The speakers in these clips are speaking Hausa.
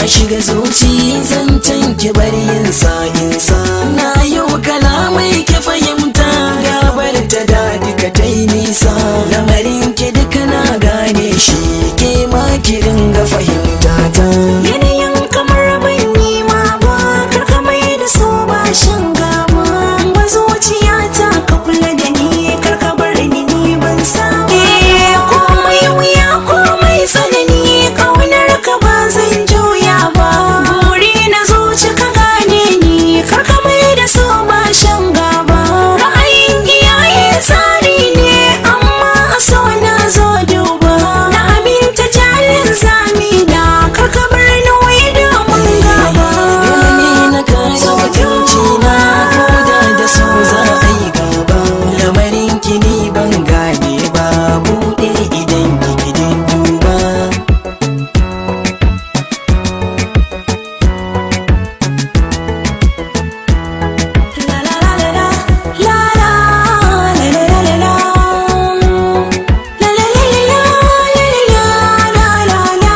shiga zuci zancen ki bar yin sa'insa na yau kalamai ki fahimta gabar ta da duka ta yi nisa lamarin ki duka na gane shi ke ma ki ringa fahimta ta Yanayin kamar ban yi ma ba karka mai da so ba shan gaba ba zuciyata ka kula da ni karka bar ni ni ban saba eh komai wuya komai tsanani kaunar ka ba zan juya ba buri na zuci ka gane ni karka mai da so ba shan gaba ra'ayin iyaye tsari ne amma a so na zo duba na aminta jalin zamina karka bar ni wai domin gaba dole ne na kare mutunci na koda da so za a yi gaba lamarin ki ni ban gane ba buɗe idan ki gidan duba La la la la la la la la la la la la La la la la la la la la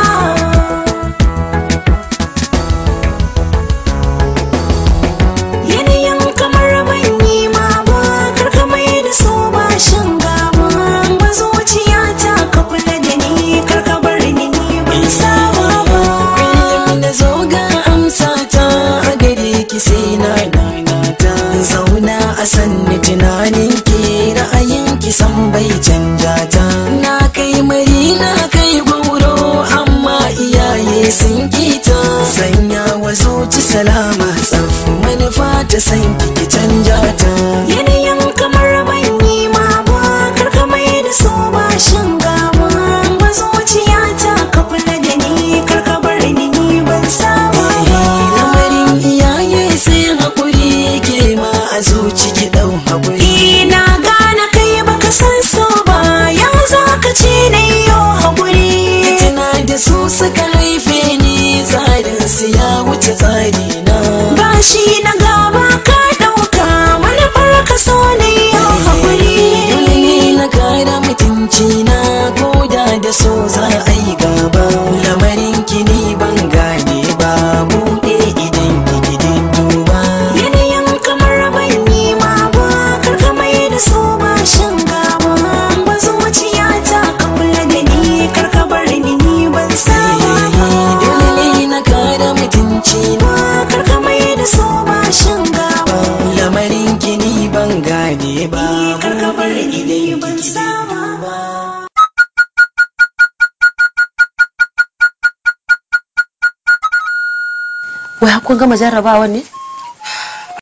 Yanayin kamar ban yi ma ba karka mai da so ba shan gaba ba zuciyata ka kula da ni karka bar ni ni ban saba ba kullum na zo ga amsa ta a gare ki sai na nanata zauna a sanni tunanin ki ra'ayin ki san bai canja ta na kai mari na kai goro amma iyaye sun kita sanya wa zuci salama tsaf manufa ta san ki ki canja ta Yanayin kamar ban yi ma ba karka mai da so ba shan gaba ba zuciyata ka kula da ni karka bar ni ni ban saba ba lamarin iyaye sai haƙuri ke ma a zuci ki ɗau haƙuri Ina gane kai baka san so ba ya za ka ce na yau haƙuri tuna da su suka haife ni tsarin su ya wuce tsari na ba shi na gaba ka ɗauka manufar ka so na yau haƙuri dole ne na kara mutunci na koda da so za a yi gaba lamarin ki ni ban gane ba buɗe idan ki gidan duba Yanayin kamar ban yi ma ba karka mai da so ba shan gaba ba zuciyata ka kula da ni karka bar ni ni ban saba ba dole ne na kara mutunci na karka mai da so ba shan gaba lamarin ki ni ban gane ba karka bar ni ni idan ban ki saba gidan ba duba wai kun gama jarrabawa ne